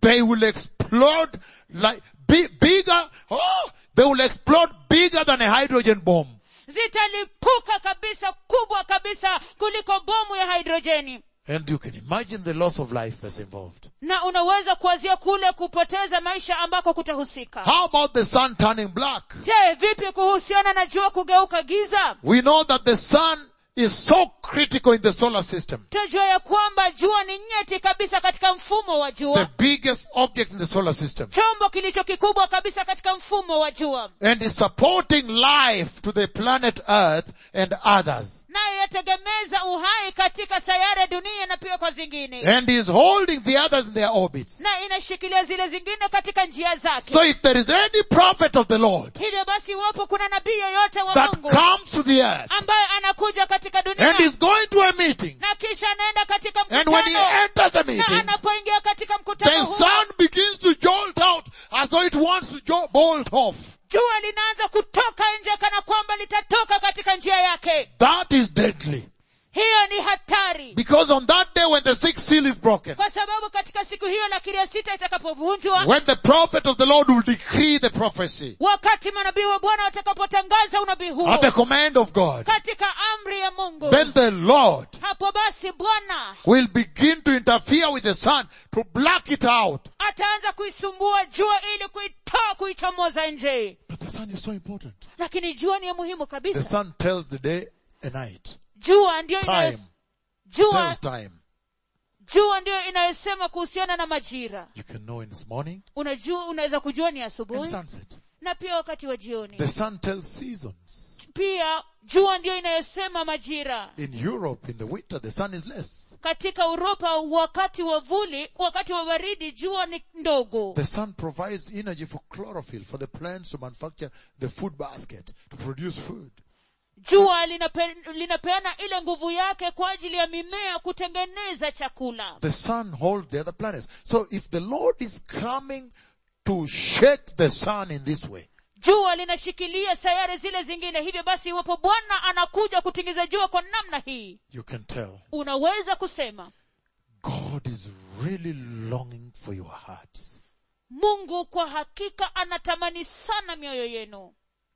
they will explode like, bi- bigger, oh, they will explode bigger than a hydrogen bomb. zitalipuka kabisa kubwa kabisa kuliko bomu ya hidrojeni And you can imagine the loss of life that's involved. na unaweza kuwazia kule kupoteza maisha ambako kutahusika How about the sun turning black? je vipi kuhusiana na jua kugeuka giza We know that the sun is so critical in the solar system. tajua ya kwamba jua ni nyeti kabisa katika mfumo wa The jua biggest object in the solar system. chombo kilicho kikubwa kabisa katika mfumo wa jua And is supporting life to the planet earth and others. nayo yategemeza uhai katika sayari ya dunia na pia kwa zingine And is holding the others in their orbits. na inashikilia zile zingine katika njia zake So if there is any prophet of the Lord hivyo basi iwapo kuna nabii yoyote wa that mungu comes to the earth ambaye anakuja katika dunia and is going to a meeting, na kisha anaenda katika and when he mkutano enters the na meeting, anapoingia katika the mkutano huo sun begins to jolt out as though it wants to jo- bolt off. jua linaanza kutoka nje kana kwamba litatoka katika njia yake That is deadly. hiyo ni hatari Because on that day when the sixth seal is broken, kwa sababu katika siku hiyo lakiri ya sita itakapovunjwa when the prophet of the Lord will decree the prophecy wakati manabii wa bwana watakapotangaza unabii huo at the command of God, katika amri ya mungu then the Lord hapo basi bwana will begin to interfere with the sun to black it out. ataanza kuisumbua jua ili kuitoa kuichomoza nje But the sun is so important. lakini jua ni ya muhimu The kabisa sun tells the day and night. jua ndiyo inayo, Time. jua, Tells time. jua ndiyo inayosema kuhusiana na majira You can know in this morning unajua unaweza kujua ni and asubuhi sunset. na pia wakati wa jioni The sun tells seasons. pia jua ndiyo inayosema majira In Europe, in the winter, the sun is less. katika uropa wakati wa vuli wakati wa baridi jua ni ndogo The sun provides energy for chlorophyll for the plants to manufacture the food basket, to produce food. jua linape, linapeana ile nguvu yake kwa ajili ya mimea kutengeneza chakula The sun holds the other planets. So if the Lord is coming to shake the sun in this way, jua linashikilia sayari zile zingine hivyo basi iwapo bwana anakuja kutingiza jua kwa namna hii you can tell unaweza kusema God is really longing for your hearts. mungu kwa hakika anatamani sana mioyo yenu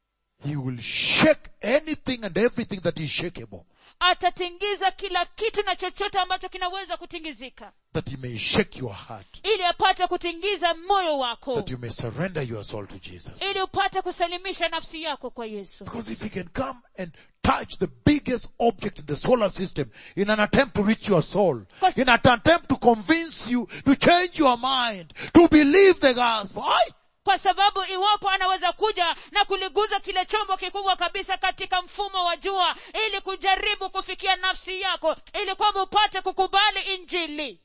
He will shake anything and everything that is shakeable, atatingiza kila kitu na chochote ambacho kinaweza kutingizika that He may shake your heart, ili apate kutingiza moyo wako that you may surrender your soul to Jesus. ili upate kusalimisha nafsi yako kwa yesu Because if He can come and touch the biggest object in the solar system in an attempt to reach your soul, in an attempt to convince you, to change your mind, to believe the gospel, Aye. kwa sababu iwapo anaweza kuja na kuliguza kile chombo kikubwa kabisa katika mfumo wa jua ili kujaribu kufikia nafsi yako ili kwamba upate kukubali injili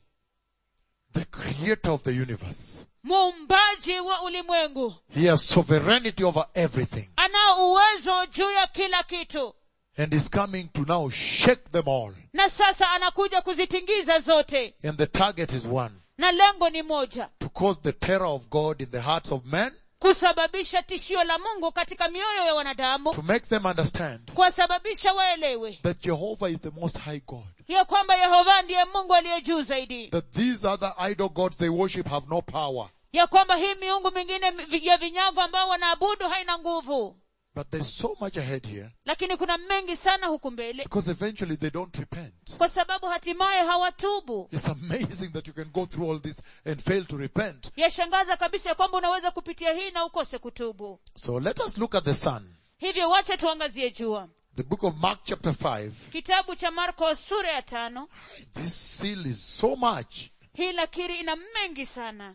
the creator of the universe, muumbaji wa ulimwengu He has sovereignty over everything anao uwezo juu ya kila kitu and is coming to now shake them all. na sasa anakuja kuzitingiza zote And the target is one, na lengo ni moja to cause the terror of God in the hearts of men, kusababisha tishio la mungu katika mioyo ya wanadamu to make them understand kuwasababisha waelewe that Jehovah is the most high God. ya kwamba yehova ndiye mungu aliye juu zaidi That these other idol gods they worship have no power. ya kwamba hii miungu mingine vi- ya vinyago ambao wanaabudu haina nguvu But there's so much ahead here lakini kuna mengi sana huku mbele because eventually they don't repent. kwa sababu hatimaye hawatubu It's amazing that you can go through all this and fail to repent. yashangaza kabisa ya kwamba unaweza kupitia hii na ukose kutubu So let us look at the sun. hivyo wache tuangazie jua The book of Mark chapter 5. kitabu cha marko sura ya tano This seal is so much. hii lakiri ina mengi sana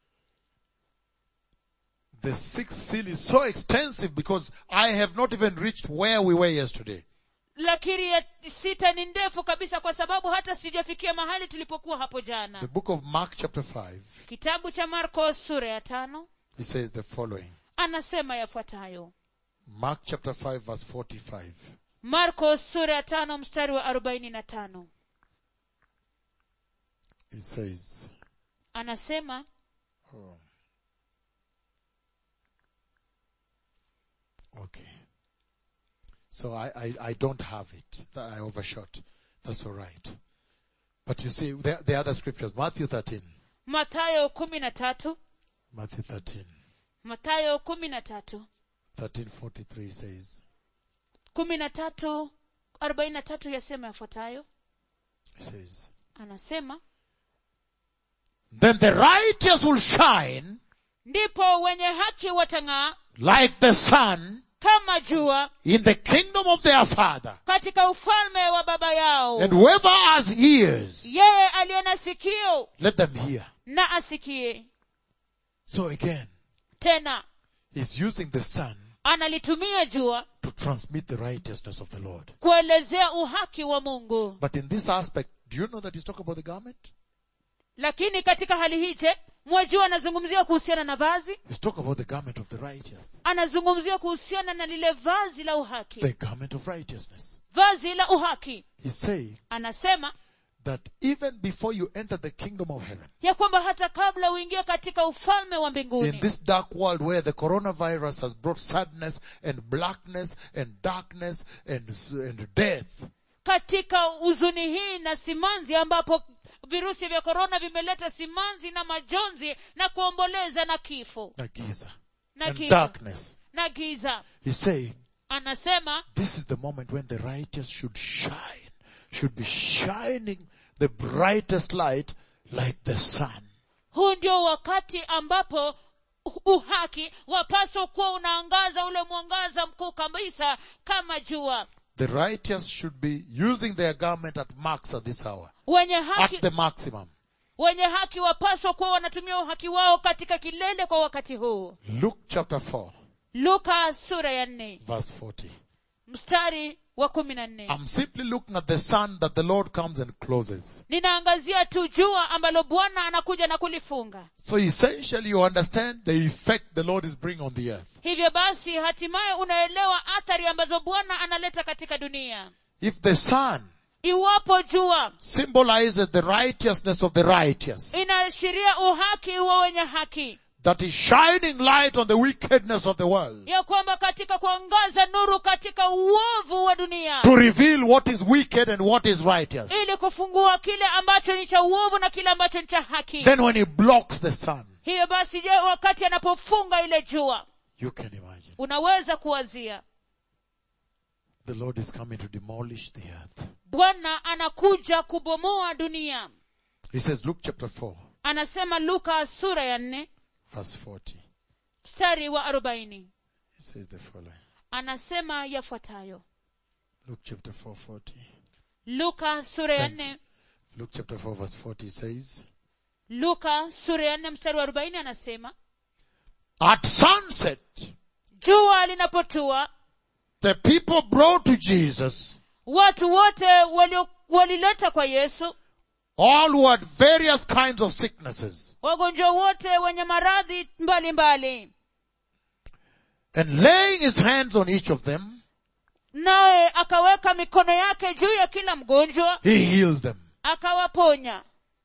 The sixth seal is so extensive because I have not even reached where we were yesterday. lakiri ya sita ni ndefu kabisa kwa sababu hata sijafikia mahali tulipokuwa hapo The jana book of Mark chapter 5, kitabu cha marko sura ya tano it says the following. anasema yafuatayo Mark chapter 5 verse 45. marko sura ya tano mstari wa arobaini na tano It says, anasema okay. So I, I, I don't have it. I overshot. That's alright. But you see, the, the other scriptures, Matthew 13, mathayo kumi na tatu Matthew 13. mathayo kumi na tatu 1343 says, kumi na tatu arobaini na tatu yasema yafuatayo it says, anasema Then the righteous will shine ndipo wenye haki watang'aa like the sun kama jua in the kingdom of their father. katika ufalme wa baba yao And whoever has ears, yeye aliye na sikio let them hear. na asikie So again, tena he's using the sun analitumia jua to transmit the righteousness of the Lord. kuelezea uhaki wa mungu But in this aspect, do you know that he's talking about the garment? lakini katika hali hii je mwajua anazungumzia kuhusiana na vazi He's talking about the garment of the righteous. anazungumzia kuhusiana na lile vazi la uhaki The garment of righteousness. vazi la uhaki He's saying anasema that even before you enter the kingdom of heaven, ya kwamba hata kabla uingie katika ufalme wa in mbinguni this dark world where the coronavirus has brought sadness and blackness and darkness and, and death, katika huzuni hii na simanzi ambapo virusi vya korona vimeleta simanzi na majonzi na kuomboleza na kifo na giza, na and kifo darkness, na giza he's saying anasema this is the moment when the righteous should shine, should be shining the brightest light like the sun. huu ndio wakati ambapo uhaki wapaswa kuwa unaangaza ule mwangaza mkuu kabisa kama jua The righteous should be using their garment at max at this hour. wenye At haki the maximum. wenye haki wapaswa kuwa wanatumia uhaki wao katika kilele kwa wakati huu Luke chapter 4 luka sura ya nne verse 40. mstari wa kumi na nne I'm simply looking at the sun that the Lord comes and closes. ninaangazia tu jua ambalo bwana anakuja na kulifunga So essentially you understand the effect the Lord is bringing on the earth. hivyo basi hatimaye unaelewa athari ambazo bwana analeta katika dunia If the sun iwapo jua symbolizes the righteousness of the righteous, inaashiria uhaki wa wenye haki that is shining light on the wickedness of the world, ya kwamba katika kuangaza nuru katika uovu wa dunia to reveal what is wicked and what is righteous, ili kufungua kile ambacho ni cha uovu na kile ambacho ni cha haki then when he blocks the sun, hiyo basi je wakati anapofunga ile jua you can imagine. unaweza kuwazia The Lord is coming to demolish the earth. bwana anakuja kubomoa dunia He says, Luke chapter 4, anasema luka sura ya nne verse 40. mstari wa arobaini He says the following. anasema yafuatayo Luke chapter 4, 40. luka sura ya Thank nne Luke chapter 4 verse 40 says, luka sura ya nne mstari wa arobaini anasema At sunset, jua linapotua the people brought to Jesus watu wote walio- walileta kwa yesu all who had various kinds of sicknesses wagonjwa wote wenye maradhi mbalimbali and laying his hands on each of them, naye akaweka mikono yake juu ya kila mgonjwa he healed them. akawaponya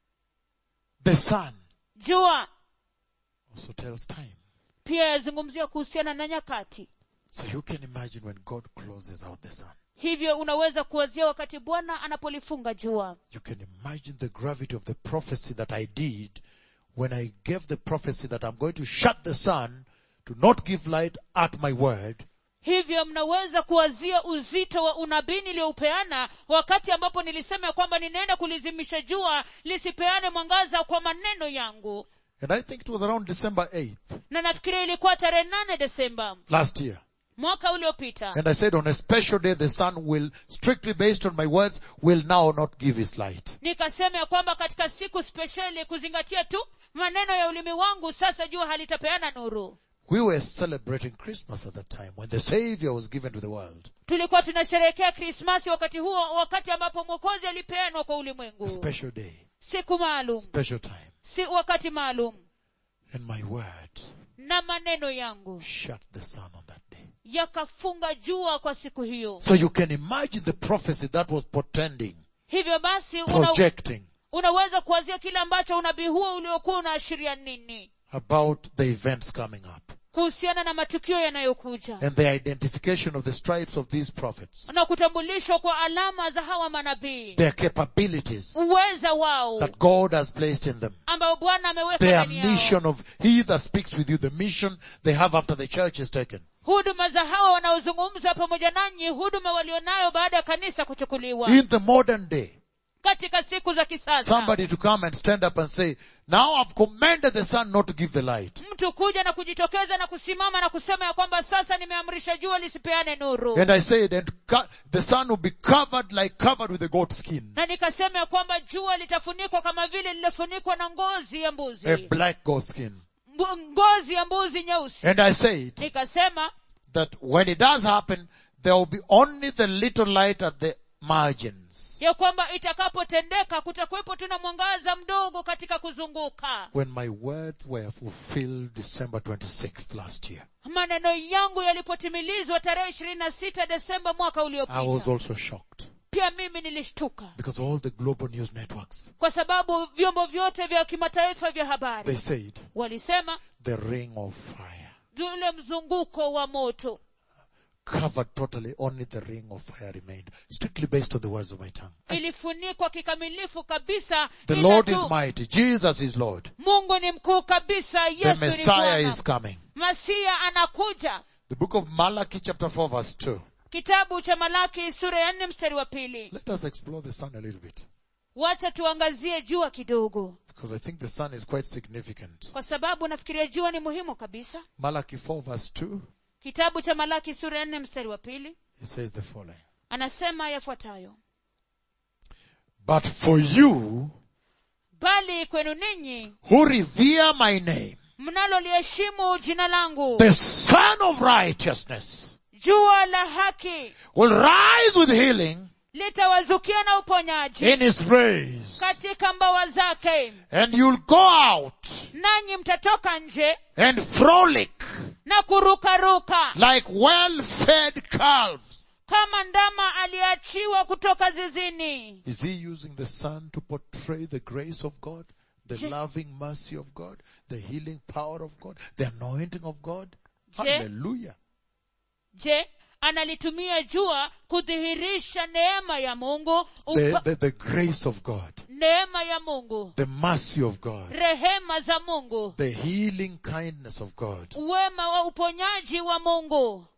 The sun jua also tells time. pia yazungumzia kuhusiana na nyakati So you can imagine when God closes out the sun. hivyo unaweza kuwazia wakati bwana anapolifunga jua You can imagine the gravity of the prophecy that I did when I gave the prophecy that I'm going to shut the sun to not give light at my word. hivyo mnaweza kuwazia uzito wa unabii niliyoupeana wakati ambapo nilisema ya kwamba ninaenda kulizimisha jua lisipeane mwangaza kwa maneno yangu And I think it was around December 8th na nafikiria ilikuwa tarehe nane desemba last year. mwaka uliopita And I said on a special day the sun will, strictly based on my words, will now not give its light. nikasema ya kwamba katika siku spesheli kuzingatia tu maneno ya ulimi wangu sasa jua halitapeana nuru We were celebrating Christmas at that time when the Savior was given to the world. tulikuwa tunasherehekea krismasi wakati huo wakati ambapo mwokozi alipeanwa kwa A ulimwengu special day, siku maalum special time. si wakati maalum And my words na maneno yangu shut the sun on that day. yakafunga jua kwa siku hiyo So you can imagine the prophecy that was portending, hivyo basi una, projecting unaweza kuwazia kile ambacho unabii huo uliokuwa unaashiria nini about the events coming up. kuhusiana na matukio yanayokuja and the identification of the stripes of these prophets, na kutambulishwa kwa alama za hawa manabii their capabilities uweza wao that God has placed in them, ambao bwana ameweka their ndani yao mission of He that speaks with you, the mission they have after the church is taken. huduma za hawa wanaozungumza pamoja nanyi huduma walionayo baada ya kanisa kuchukuliwa In the modern day, katika siku za kisasa somebody to come and stand up and say, now I've commanded the sun not to give the light. mtu kuja na kujitokeza na kusimama na kusema ya kwamba sasa nimeamrisha jua lisipeane nuru And I said, and co- the sun will be covered like covered with a goat skin, na nikasema ya kwamba jua litafunikwa kama vile lililofunikwa na ngozi ya a mbuzi black goat skin. Mbu- ngozi ya mbuzi nyeusi And I said nikasema that when it does happen, there will be only the little light at the margins. ya kwamba itakapotendeka kutakuwepo tuna mwangaza mdogo katika kuzunguka When my words were fulfilled December 26th last year, maneno yangu yalipotimilizwa tarehe ishirini na sita desemba mwaka I was uliopita also shocked pia mimi nilishtuka because all the global news networks, kwa sababu vyombo vyote vya kimataifa vya habari they said walisema the ring of fire ule mzunguko wa moto covered totally, only the ring of fire remained, strictly based on the words of my tongue. ilifunikwa kikamilifu kabisa The ila Lord tu, is mighty. Jesus is Lord. mungu ni mkuu kabisa The yesu ni Messiah bwana is coming. masia anakuja The book of Malachi chapter 4 verse 2. kitabu cha malaki sura ya nne mstari wa pili Let us explore the sun a little bit. wacha tuangazie jua kidogo Because I think the sun is quite significant. kwa sababu nafikiria jua ni muhimu kabisa Malachi 4 verse 2, kitabu cha malaki sura ya nne mstari wa pili it says the following. anasema yafuatayo But for you bali kwenu ninyi who revere my name, mnaloliheshimu jina langu the son of righteousness jua la haki will rise with healing litawazukia na uponyaji in his rays. katika mbawa zake And you'll go out nanyi mtatoka nje and frolic na kurukaruka like well-fed calves. kama ndama aliyeachiwa kutoka zizini Is he using the sun to portray the grace of God, the Je- loving mercy of God, the healing power of God, the anointing of God? Je- Hallelujah. je analitumia jua kudhihirisha neema ya mungu The, upa, the, the grace of God, neema ya mungu the mercy of God, rehema za mungu the healing kindness of God. uwema wa uponyaji wa mungu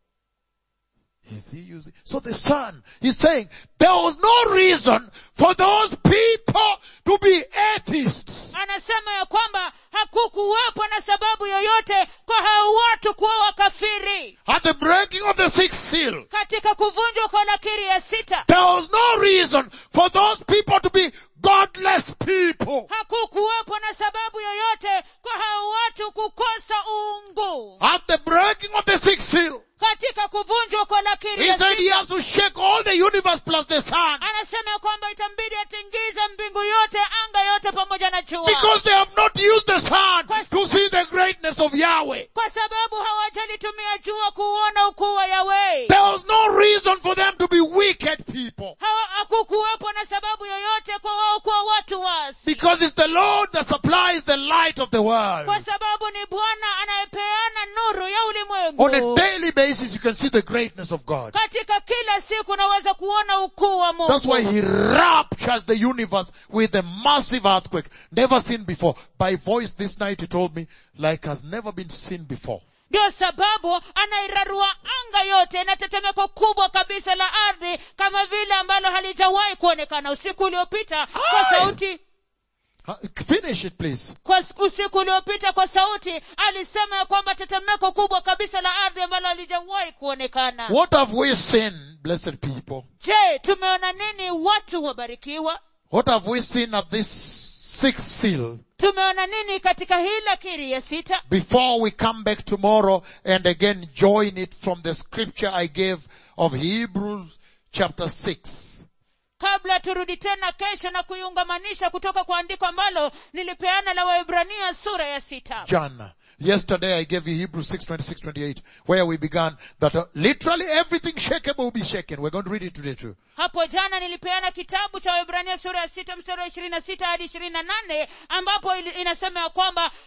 Is he using? So the son, he's saying, there was no reason for those people to be atheists. anasema ya kwamba hakukuwepo na sababu yoyote kwa hao watu kuwa wakafiri At the breaking of the sixth seal, katika kuvunjwa kwa lakiri ya sita there was no reason for those people to be godless people. hakukuwepo na sababu yoyote kwa hao watu kukosa uungu At the breaking of the sixth seal, katika kuvunjwa kwa lakiri he ya said he sita has to shake all the universe plus the sun. anasema ya kwamba itambidi atingize mbingu yote anga yote pamoja na jua Because they have not used the sun to see the greatness of Yahweh. kwa sababu hawajalitumia jua kuuona ukuu wa yawei There was no reason for them to be wicked people. Hawa- hakukuwepo na sababu yoyote kwa wao kuwa watu wasi Because it's the Lord that supplies the light of the world. kwa sababu ni bwana anayepeana nuru ya On a ulimwengu daily basis you can see the greatness of God. katika kila siku unaweza kuona ukuu wa That's mungu why he raptures the universe with a massive earthquake, never seen before. By voice this night he told me, like has never been seen before. ndio sababu anairarua anga yote na tetemeko kubwa kabisa la ardhi kama vile ambalo halijawahi kuonekana usiku uliopita kwa Aye. sauti Huh? Finish it please. kwa s- usiku uliopita kwa sauti alisema ya kwamba tetemeko kubwa kabisa la ardhi ambalo halijawahi kuonekana What have we seen, blessed people? je tumeona nini watu wabarikiwa What have we seen at this sixth seal? tumeona nini katika hii lakiri ya sita Before we come back tomorrow and again join it from the scripture I gave of Hebrews chapter 6. kabla turudi tena kesho na kuiungamanisha kutoka kwa andiko ambalo nilipeana la waibrania sura ya sita Jana. Yesterday I gave you Hebrews 6, 26, 28, where we began that uh, literally everything shakeable will be shaken. We're going to read it today too. hapo jana nilipeana kitabu cha waibrania sura ya sita mstari wa ishirini na sita hadi ishirini na nane ambapo ili- inasema ya kwamba kila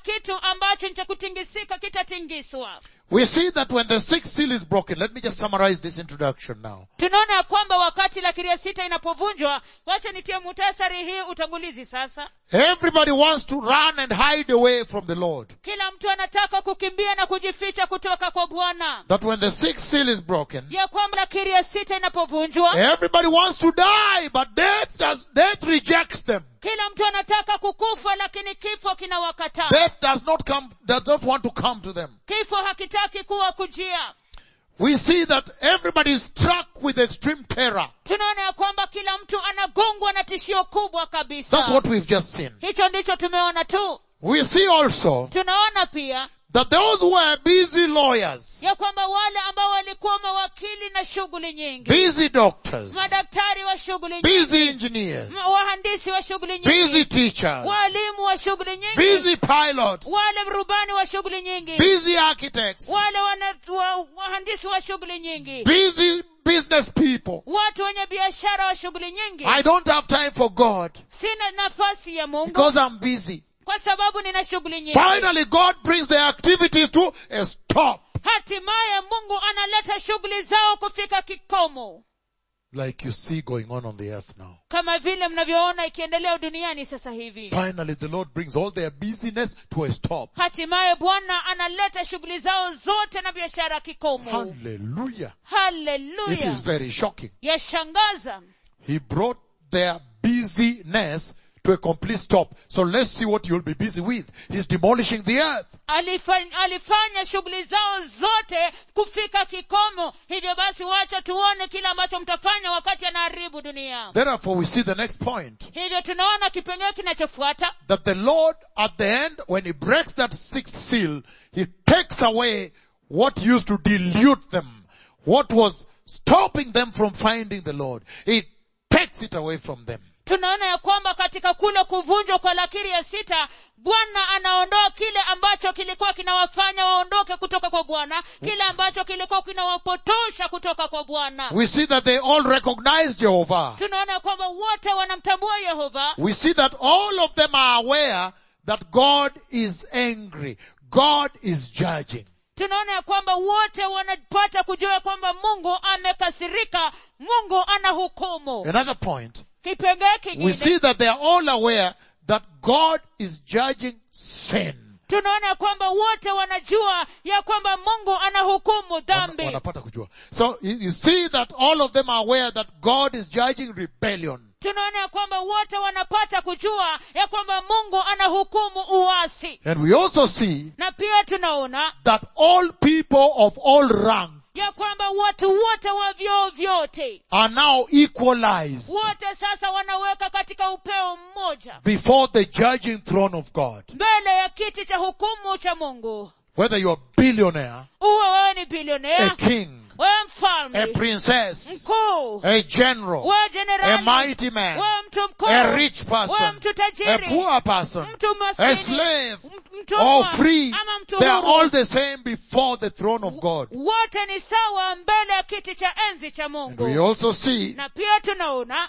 kitu ambacho ni cha kutingisika kitatingiswa We see that when the sixth seal is broken, let me just summarize this introduction now. tunaona ya kwamba wakati lakiri ya sita inapovunjwa wacha nitie mutasari hii utangulizi sasa Everybody wants to run and hide away from the Lord. kila mtu anataka kukimbia na kujificha kutoka kwa bwana That when the sixth seal is broken, ya kwamba lakiri ya sita inapovunjwa everybody wants to die, but death does, death rejects them. kila mtu anataka kukufa lakini kifo kinawakataa Death does not come, does not want to come to them. kifo hakitaki kuwa kujia We see that everybody is struck with extreme terror. tunaona ya kwamba kila mtu anagongwa na tishio kubwa That's kabisa what we've just seen. hicho ndicho tumeona tu We see also tunaona pia that those who are busy lawyers, ya kwamba wale ambao walikuwa mawakili na shughuli nyingi busy doctors, madaktari wa shughuli nyingi busy engineers, ma- wahandisi wa shughuli busy nyingi teachers, walimu wa shughuli nyingi busy pilots, wale rubani wa shughuli nyingi busy architects, wale wana, wa, wahandisi wa shughuli nyingi busy business people. watu wenye biashara wa shughuli nyingi I don't have time for God sina nafasi ya mungu because I'm busy. kwa sababu nina shughuli nyingi Finally, God brings the activities to a stop. hatimaye mungu analeta shughuli zao kufika kikomo Like you see going on on the earth now. kama vile mnavyoona ikiendelea duniani sasa hivi Finally, the Lord brings all their busyness to a stop. hatimaye bwana analeta shughuli zao zote na biashara kikomo Hallelujah. It haleluya is very shocking. yashangaza He brought their busyness to a complete stop. So let's see what you'll be busy with. He's demolishing the earth. alifanya, alifanya shughuli zao zote kufika kikomo hivyo basi wacha tuone kile ambacho mtafanya wakati anaharibu dunia Therefore, we see the next point. hivyo tunaona kipengee kinachofuata That the Lord at the end, when He breaks that sixth seal, He takes away what used to dilute them. What was stopping them from finding the Lord. He takes it away from them. tunaona ya kwamba katika kule kuvunjwa kwa lakiri ya sita bwana anaondoa kile ambacho kilikuwa kinawafanya waondoke kutoka kwa bwana kile ambacho kilikuwa kinawapotosha kutoka kwa bwana We see that they all recognize Jehovah. tunaona ya kwamba wote wanamtambua yehova We see that all of them are aware that God is angry. God is judging. tunaona ya kwamba wote wanapata kujua ya kwamba mungu amekasirika mungu ana hukumu Another point. kipengee We kingine see that they are all aware that God is judging sin. tunaona ya kwamba wote wanajua ya kwamba mungu anahukumu Wana- dhambi wanapata kujua. So you you see that all of them are aware that God is judging rebellion. tunaona ya kwamba wote wanapata kujua ya kwamba mungu anahukumu uasi And we also see na pia tunaona that all people of all rank ya kwamba watu wote wa vyoo vyote are now equalized wote sasa wanaweka katika upeo mmoja before the judging throne of God. mbele ya kiti cha hukumu cha mungu Whether you're a billionaire, uwe wewe ni a bilionea king, wewe a mfalme princess, mkuu a general, wewe a jenerali mighty man, wewe mtu mkuu a rich wewe person, mtu a tajiri poor person, mtu a maskini slave, m- or mtumwa free. ama mtu They are huru. all the same before the throne of God. wote ni sawa mbele ya kiti cha enzi cha And we mungu also see na pia tunaona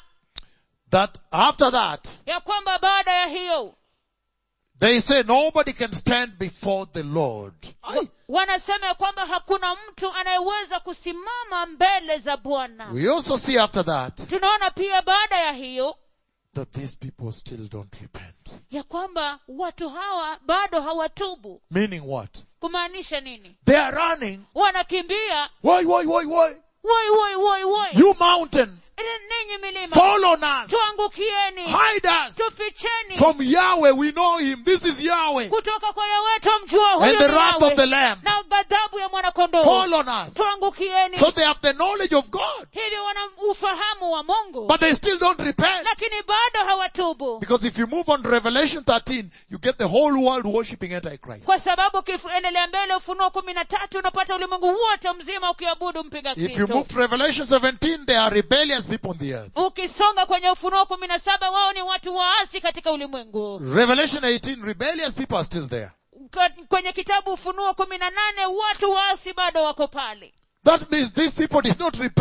that after that, ya kwamba baada ya hiyo they say nobody can stand before the Lord. Aye. wanasema ya kwamba hakuna mtu anayeweza kusimama mbele za bwana We also see after that tunaona pia baada ya hiyo that these people still don't repent. ya kwamba watu hawa bado hawatubu Meaning what? kumaanisha nini They are running. wanakimbia Why, why, why, why? woi woi woi woi You mountains, ninyi milima fall on us, tuangukieni hide us tuficheni from Yahweh. We know Him. This is Yahweh. kutoka kwa yawetu mjua huyu And the ni wrath Yahweh. of the Lamb. na ghadhabu ya mwanakondoo Fall on us. tuangukieni So they have the knowledge of God, hivyo wana ufahamu wa mungu but they still don't repent. lakini bado hawatubu Because if you move on to Revelation 13, you get the whole world worshipping Antichrist. kwa sababu ukiendelea mbele ufunuo kumi na tatu unapata ulimwengu wote mzima ukiabudu mpiga If you kristo move to Revelation 17, they are rebellious people on the earth. ukisonga kwenye ufunuo kumi na saba wao ni watu waasi katika ulimwengu Revelation 18, rebellious people are still there. Ka- kwenye kitabu ufunuo kumi na nane watu waasi bado wako pale That means these people did not repent.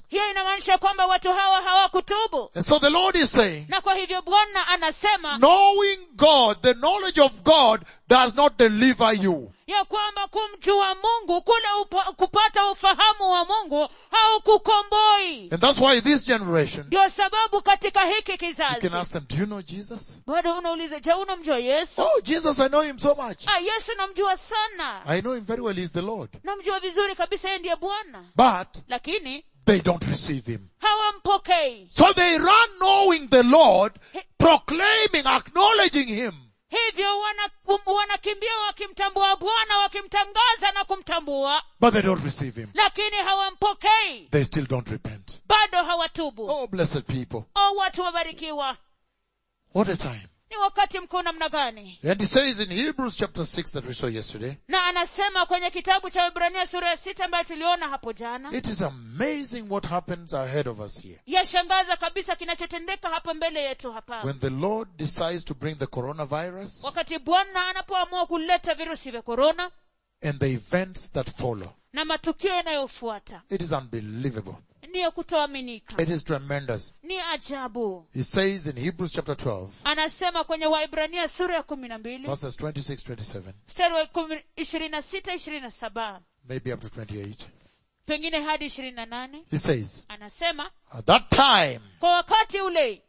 hiyo inamaanisha kwamba watu hawa hawakutubu And so the Lord is saying, na kwa hivyo bwana anasema knowing God, the knowledge of God does not deliver you. ya kwamba kumjua mungu kule upa, kupata ufahamu wa mungu haukukomboi And that's why this generation, ndio sababu katika hiki you can kizazi ask them, do you know Jesus? bado unauliza je unamjua yesu Oh, Jesus, I know him so much. ah, yesu namjua sana I know him very well. He's the Lord. namjua vizuri kabisa yeye ndiye bwana But lakini they don't receive him. hawampokei So they run knowing the Lord, proclaiming, acknowledging him. hivyo wana- um- wanakimbia wakimtambua bwana wakimtangaza na kumtambua But they don't receive him. lakini hawampokei They still don't repent. bado hawatubu Oh, blessed people. o watu wabarikiwa What a time. ni wakati mkuu namna gani And he says in Hebrews chapter 6 that we saw yesterday, na anasema kwenye kitabu cha ibrania sura ya sita ambayo tuliona hapo jana it is amazing what happens ahead of us here. yashangaza kabisa kinachotendeka hapa mbele yetu hapa When the Lord decides to bring the coronavirus wakati bwana anapoamua kuleta virusi vya korona and the events that follow. na matukio yanayofuata It is unbelievable. ni ya kutoaminika It is tremendous. ni ajabu He says in Hebrews chapter 12, anasema kwenye waibrania sura ya kumi na mbili verses 26, 27, mstari wa kumi- ishirini na sita ishirini na saba maybe up to 28. pengine hadi ishirini na nane He says, anasema at that time, kwa wakati ule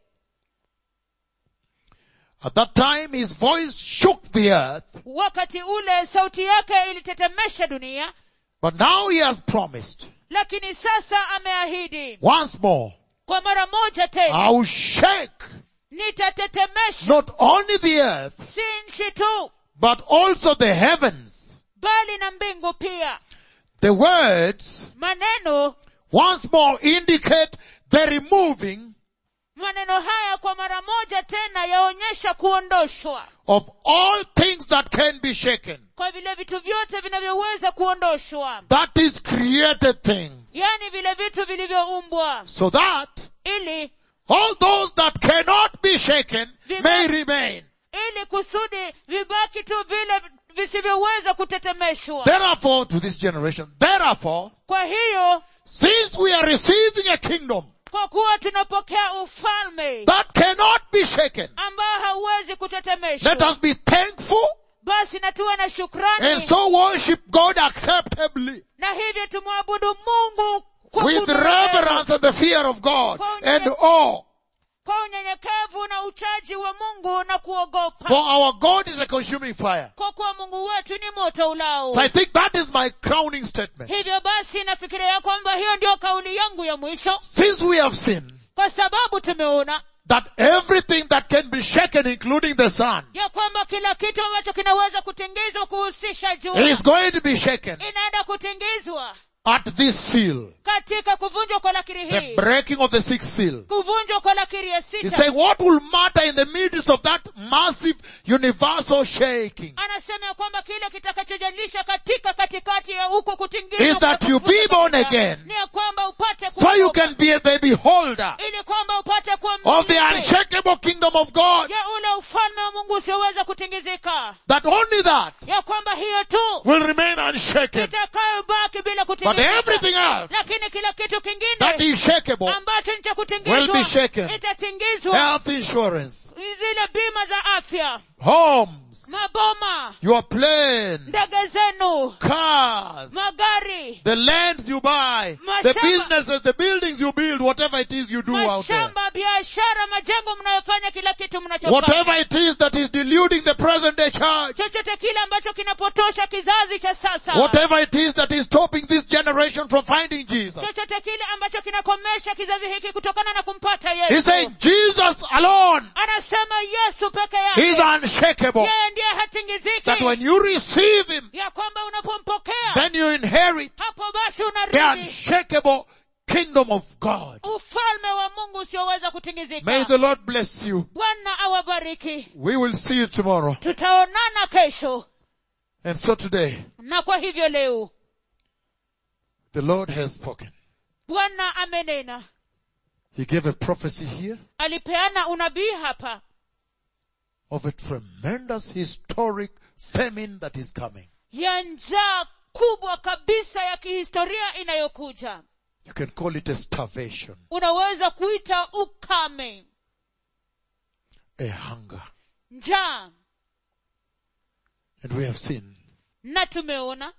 at that time his voice shook the earth, wakati ule sauti yake ilitetemesha dunia but now he has promised lakini sasa ameahidi once more, kwa mara moja tena I will shake nitatetemesha not only the earth, si nchi tu but also the heavens. bali na mbingu pia The words maneno once more indicate the removing maneno haya kwa mara moja tena yaonyesha kuondoshwa of all things that can be shaken. kwa vile vitu vyote vinavyoweza kuondoshwa That is created things. yaani vile vitu vilivyoumbwa So that ili all those that cannot be shaken may remain. ili kusudi vibaki tu vile visivyoweza kutetemeshwa Therefore, to this generation, therefore, kwa hiyo since we are receiving a kingdom kwa kuwa tunapokea ufalme that cannot be shaken, ambao hauwezi kutetemeshwa let us be thankful basi na tuwe na shukrani and so worship God acceptably na hivyo tumwabudu mungu kwa with unyenyekevu, reverence and the fear of God and awe. kwa unyenyekevu na uchaji wa mungu na kuogopa For our God is a consuming fire. kwa kuwa mungu wetu ni moto ulao So I think that is my crowning statement. hivyo basi nafikiria ya kwamba hiyo ndio kauli yangu ya mwisho Since we have seen kwa sababu tumeona that everything that can be shaken, including the sun, ya kwamba kila kitu ambacho kinaweza kutingizwa kuhusisha jua is going to be shaken inaenda kutingizwa at this seal. katika kuvunjwa kwa lakiri The hii breaking of the sixth seal. kuvunjwa kwa lakiri ya He's sita saying what will matter in the midst of that massive universal shaking anasema ya kwamba kile kitakachojalisha katika katikati ya huko kutingizwa is kwa that you be kuvunjwa born kwa again ni ya kwamba upate so you kuokoka. can be the beholder ili kwamba upate kuwa of the mmiliki unshakable kingdom of God. ya ule ufalme wa mungu usioweza kutingizika That only that ya kwamba hiyo tu will remain unshaken. itakayobaki bila But kutingizika everything else lakini kila kitu that kingine is shakeable, ambacho ni cha will be kutingizwa shaken. itatingizwa health insurance, zile bima za afya homes, maboma your planes, ndege zenu cars, magari the lands you buy, the Mashamba. businesses, the buildings you build, whatever it is you do out there. mashamba biashara majengo mnayofanya kila kitu mnachofanya Whatever it is that is deluding the present day church. chochote kile ambacho kinapotosha kizazi cha sasa Whatever it is that is stopping this generation from finding Jesus. chochote kile ambacho kinakomesha kizazi hiki kutokana na kumpata He's yesu saying Jesus alone anasema yesu peke is yake unshakable. yeye ndiye hatingiziki That when you receive Him, ya kwamba unapompokea then you inherit hapo basi the unarithi unshakable kingdom of God. ufalme wa mungu usioweza May kutingizika the Lord bless you. bwana awabariki We will see you tomorrow. tutaonana kesho And so today, na kwa hivyo leo the Lord has spoken. bwana amenena He gave a prophecy here alipeana unabii hapa of a tremendous historic famine that is coming. ya njaa kubwa kabisa ya kihistoria inayokuja You can call it a starvation, unaweza kuita ukame a hunger. njaa And we have seen na tumeona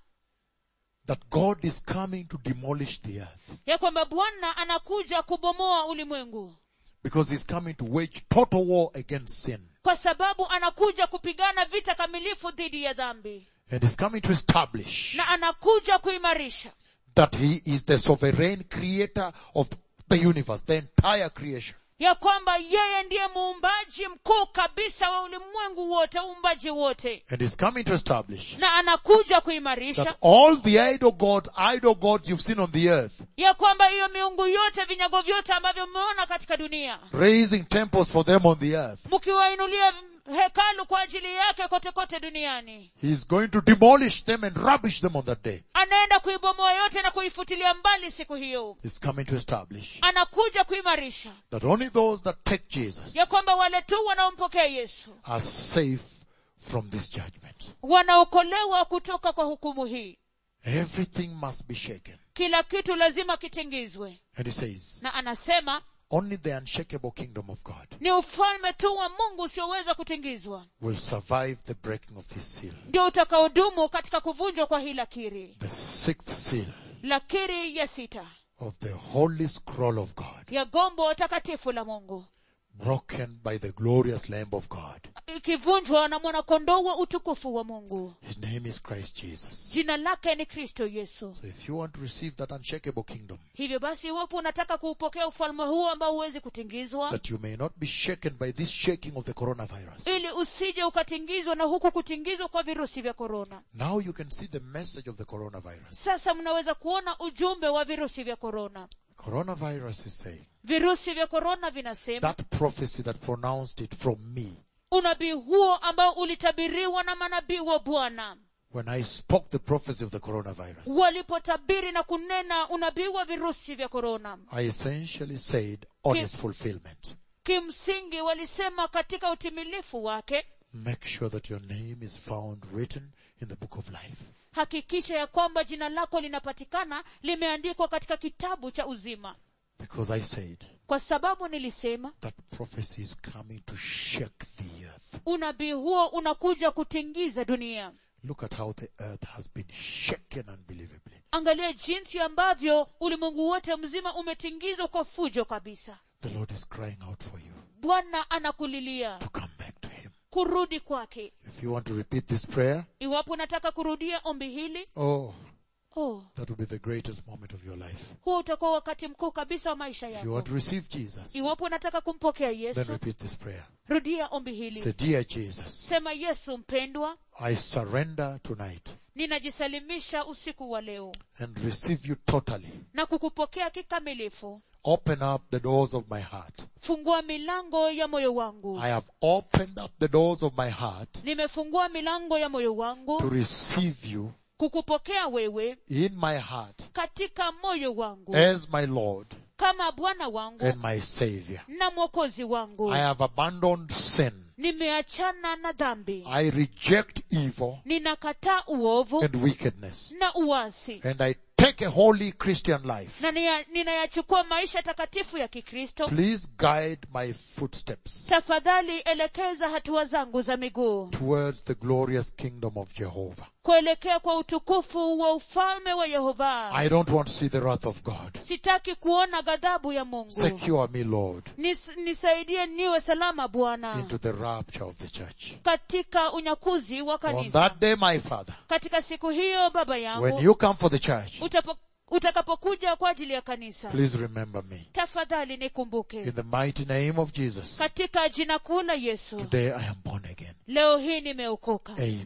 that God is coming to demolish the earth ya kwamba bwana anakuja kubomoa ulimwengu because he's coming to wage total war against sin. kwa sababu anakuja kupigana vita kamilifu dhidi ya dhambi And he's coming to establish na anakuja kuimarisha that he is the sovereign creator of the universe, the entire creation. ya kwamba yeye ndiye muumbaji mkuu kabisa wa ulimwengu wote uumbaji wote And he's coming to establish na anakuja kuimarisha that all the idol gods, idol gods you've seen on the earth, ya kwamba hiyo miungu yote vinyago vyote ambavyo mmeona katika dunia raising temples for them on the earth, mkiwainulia hekalu kwa ajili yake kote kote duniani he's going to demolish them and rubbish them on that day. anaenda kuibomoa yote na kuifutilia mbali siku hiyo He's coming to establish anakuja kuimarisha that only those that take Jesus ya kwamba wale tu wanaompokea yesu are safe from this judgment. wanaokolewa kutoka kwa hukumu hii Everything must be shaken. kila kitu lazima kitingizwe And he says, na anasema only the unshakable kingdom of God ni ufalme tu wa mungu usioweza kutingizwa will survive the breaking of this seal. ndio utakaodumu katika kuvunjwa kwa hii lakiri The sixth seal lakiri ya sita of the holy scroll of God, ya gombo takatifu la mungu broken by the glorious Lamb of God. ikivunjwa na mwanakondoo wa utukufu wa mungu His name is Christ Jesus. jina lake ni kristo yesu So if you want to receive that unshakable kingdom, hivyo basi iwapo unataka kuupokea ufalme huu ambao huwezi kutingizwa that you may not be shaken by this shaking of the coronavirus, ili usije ukatingizwa na huku kutingizwa kwa virusi vya korona now you can see the message of the coronavirus. sasa mnaweza kuona ujumbe wa virusi vya korona Coronavirus is saying virusi vya korona vinasema that prophecy that pronounced it from me unabii huo ambao ulitabiriwa na manabii wa bwana when I spoke the prophecy of the coronavirus. walipotabiri na kunena unabii wa virusi vya korona I essentially said on Yes. its fulfillment. kimsingi walisema katika utimilifu wake Make sure that your name is found written in the book of life. hakikisha ya kwamba jina lako linapatikana limeandikwa katika kitabu cha uzima Because I said kwa sababu nilisema that prophecy is coming to shake the earth. unabii huo unakuja kutingiza dunia Look at how the earth has been shaken unbelievably. angalia jinsi ambavyo ulimwengu wote mzima umetingizwa kwa fujo kabisa The Lord is crying out for you bwana anakulilia to come back to Him. kurudi kwake If you want to repeat this prayer, iwapo unataka kurudia ombi hili oh, oh, that will be the greatest moment of your life. huo utakuwa wakati mkuu kabisa wa maisha If you yako want to receive Jesus, iwapo unataka kumpokea then yesu repeat this prayer. rudia ombi hili Say, Dear Jesus, sema yesu mpendwa I surrender tonight ninajisalimisha usiku wa leo and receive you totally. na kukupokea kikamilifu Open up the doors of my heart. fungua milango ya moyo wangu I have opened up the doors of my heart nimefungua milango ya moyo to wangu receive you kukupokea wewe in my heart katika moyo wangu as my Lord kama bwana wangu and my Savior. na mwokozi wangu I have abandoned sin. nimeachana na dhambi I reject evil ninakataa uovu and wickedness. na uasi And I take a holy Christian life. na nia- ninayachukua maisha takatifu ya kikristo Please guide my footsteps tafadhali elekeza hatua zangu za miguu towards the glorious kingdom of Jehovah. kuelekea kwa utukufu wa ufalme wa yehova I don't want to see the wrath of God. sitaki kuona ghadhabu ya mungu Secure me, Lord, Nis, nisaidie niwe salama bwana into the rapture of the church. katika unyakuzi wa On kanisa that day, my Father, katika siku hiyo baba when yangu you come for the church, utapo, utakapokuja kwa ajili ya kanisa please remember me. tafadhali nikumbuke In the mighty name of Jesus, katika jina kuu la yesu today I am born again. leo hii nimeokoka Amen.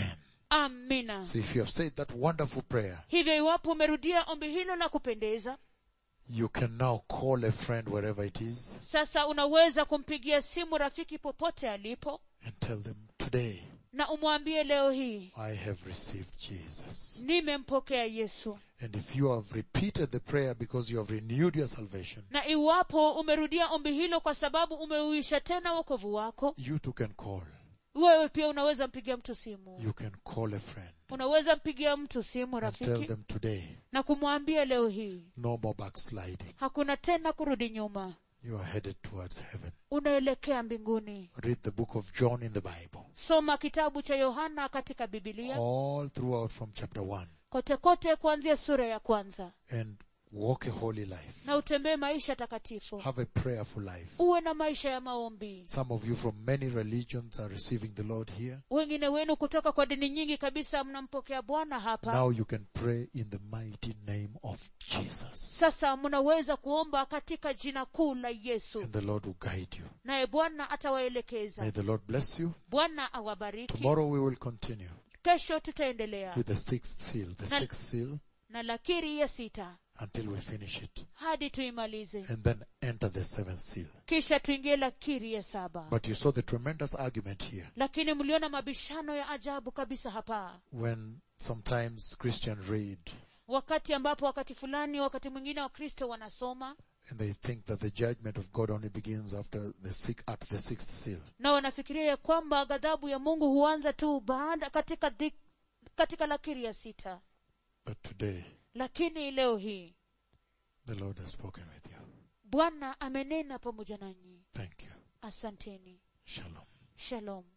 amina So if you have said that wonderful prayer, hivyo iwapo umerudia ombi hilo la kupendeza you can now call a friend wherever it is sasa unaweza kumpigia simu rafiki popote alipo and tell them, today na umwambie leo hii I have received Jesus. nimempokea yesu And if you have repeated the prayer because you have renewed your salvation, na iwapo umerudia ombi hilo kwa sababu umeuisha tena wokovu wako you too can call wewe pia unaweza mpigia mtu simu You can call a friend unaweza mpigia mtu simu and tell rafiki them today, na kumwambia leo hii no more backsliding. hakuna tena kurudi nyuma You are headed towards heaven. unaelekea mbinguni Read the book of John in the Bible. soma kitabu cha yohana katika bibilia All throughout from chapter 1 kote kote kuanzia sura ya kwanza and walk a holy life. na utembee maisha takatifu Have a prayerful life. uwe na maisha ya maombi Some of you from many religions are receiving the Lord here. wengine wenu kutoka kwa dini nyingi kabisa mnampokea bwana hapa Now you can pray in the mighty name of Jesus. sasa mnaweza kuomba katika jina kuu la yesu And the Lord will guide you. naye bwana atawaelekeza May the Lord bless you. bwana awabariki Tomorrow we will continue kesho tutaendelea with the sixth seal, the Na- sixth seal na lakiri ya sita until we finish it. hadi tuimalize And then enter the seventh seal. kisha tuingie lakiri ya saba But you saw the tremendous argument here lakini mliona mabishano ya ajabu kabisa hapa when sometimes Christians read wakati ambapo wakati fulani wakati mwingine wakristo wanasoma and they think that the judgment of God only begins after the six, at the sixth seal. na wanafikiria ya kwamba ghadhabu ya mungu huanza tu baada katika dhi, katika lakiri ya sita But today, lakini leo hii the Lord has spoken with you. bwana amenena pamoja nanyi Thank you. asanteni Shalom. shalom